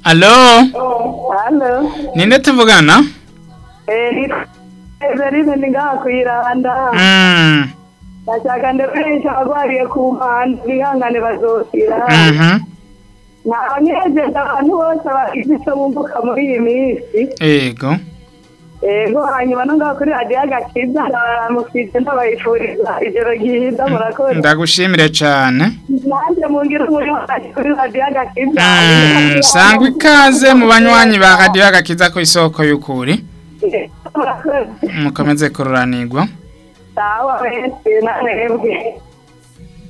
alo hano ninde tuvugana ezarize ni ngaha ku iranda Mm, ndashaka ndekuresha abagwariye ku mpande bihangane bazosira mhm, ntabanyejeje abantu bose bagize icyo bumbuka muri iyi minsi yego yego hanyuma no ngaho kuri radiyo agakiza ndabaramukije ndabahishuriza ijoro ryiza murakoze ndagushimire cyane nanjye mungire umuri wanjye kuri radiyo agakiza Mm, sangwa ikaze mu banywanyi ba radiyo agakiza ku isoko y'ukuri murakoze mukomeze kururanirwa sawa benshi namwe mwebwe